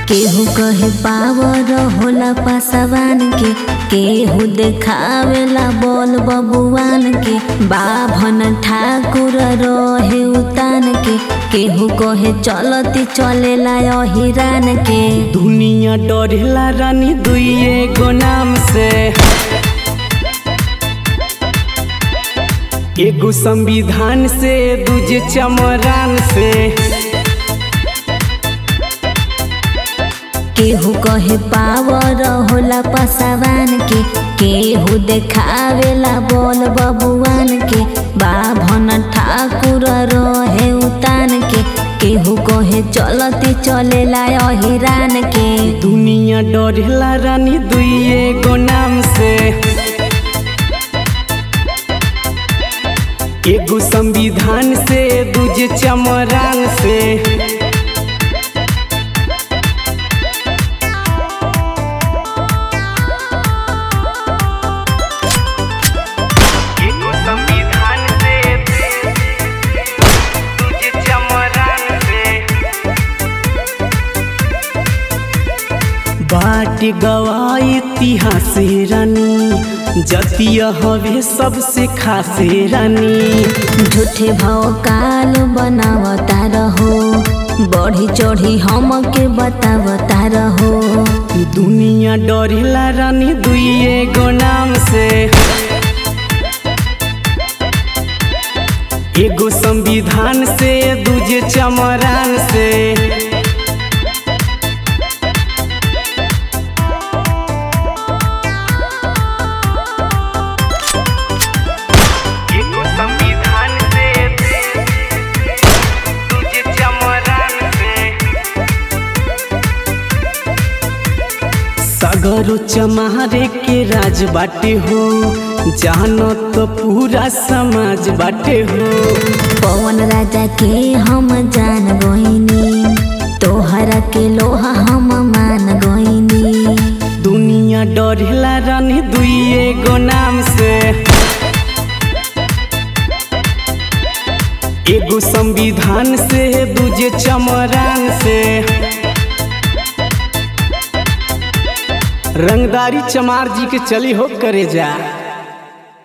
केहू कहे पावर होला पासवान के केहू देखावेला बोल बबुआन के बाभन ठाकुर रहे उतान के केहू कहे चलती चलेला अहिरान के दुनिया डरेला रानी दुइए गो नाम से एगो संविधान से दूजे चमरान से केहू कहे पावर होला पासवान के केहू देखावेला बोल बबुआन के बाभन ठाकुर रहे उतान के केहू कहे चलती चलेला अहिरान के दुनिया डरेला रानी दुइए गो नाम से एगो संविधान से दूजे चमरान से एगो संविधान से दूजे चमरान से बाट गवाई इतिहास रानी जतिय हवे सबसे खासे रानी झूठे भौकाल बनावता रहो बढ़ी चढ़ी हमके बतावता रहो दुनिया डरेला रानी दुइए गो नाम से एगो संविधान से दूजे चमरान से एगो संविधान से दूजे चमरान से सगरो चमारे के राज बाटे हो जानो तो पूरा समाज बाटे हो पवन राजा के हम जान गोइनी तोहरा के लोहा हम मान गोइनी दुनिया डरेला रानी दुइए गो नाम से एगो संविधान से दूजे चमरान से रंगदारी चमार जी के चली हो करे जा